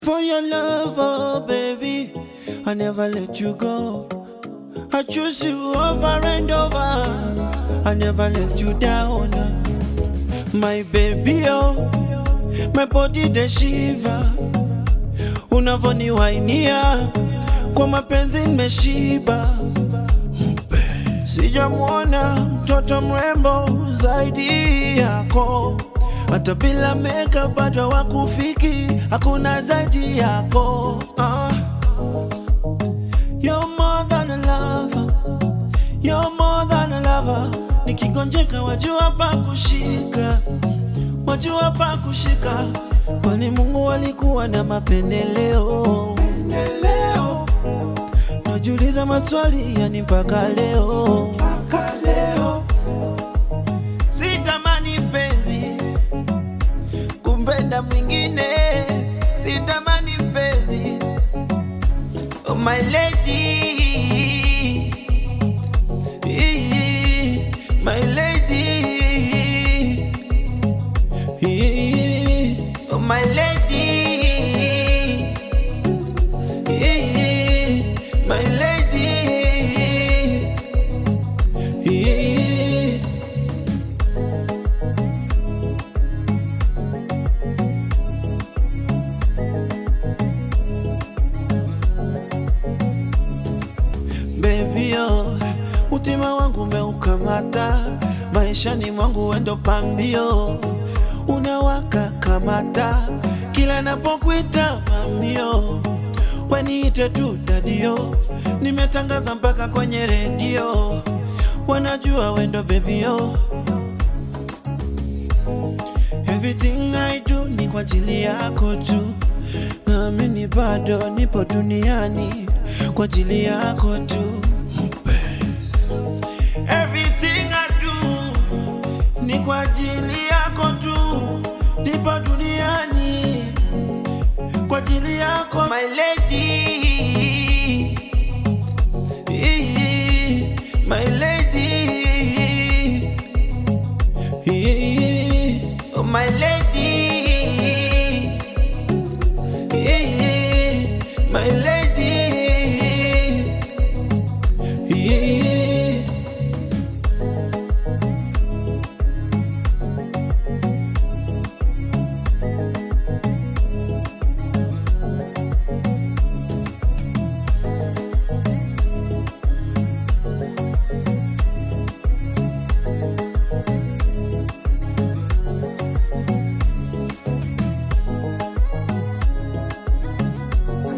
For your love, oh baby, I never let you go. I choose you over and over. I never let you down. My baby, oh, my body the shiva. Unavoniwainia kwa mapenzi nimeshiba. Sijamwona mtoto mrembo zaidi yako, hata bila makeup bado wakufiki, hakuna zaidi yako. Ah. You're more than a lover, you're more than a lover. Nikigonjeka wajua pa kushika, wajua pa kushika, kwani Mungu alikuwa na mapendeleo. Pendeleo. Najiuliza maswali yani mpaka leo, mpaka leo. Sitamani mpenzi kumpenda mwingine, sitamani mpenzi oh my lady, my lady, oh my lady. My lady, baby oh, utima wangu umeukamata, maishani mwangu wendo pambio, unawaka kamata, kila napokuita mamio waniite tu dadio, nimetangaza mpaka kwenye redio, wanajua wendo bebio. Everything I do ni kwa ajili yako tu, naamini bado nipo duniani kwa ajili yako tu. Everything I do ni kwa ajili yako tu, nipo duniani kwa ajili yako my lady, my lady, oh my lady, my lady.